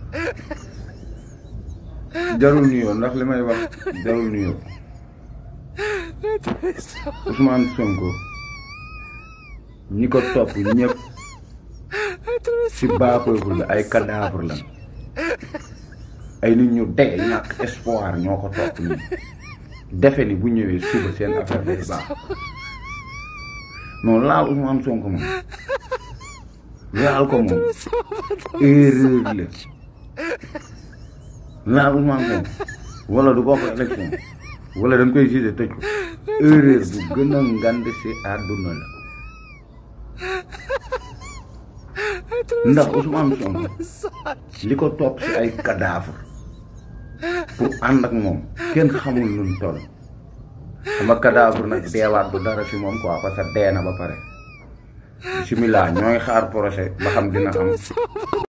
jarul nuyoo ndax li may wax jarul nuyoo Ousmane Sonko ñi ko topp ñëpp si bas peuple la ay cadavre lan ay nit ñu dee ñàkk espoir ñoo ko topp nii defe ni bu ñëwee suba seen affaire day baax non laal Ousmane Sonko moom laal ko moom erreur la laal Ousmane Sonko wala du bokk élection wala dañ koy jugé tëj ko erreur bu gën a ngand si àdduna la ndax Ousmane Sonko li ko topp si ay cadavre pour ànd ak moom kenn xamul nun toll sama cadavre nag deewaat du dara si moom quoi parce que dee na ba pare bisimilah ñooy xaar projet ba xam dina am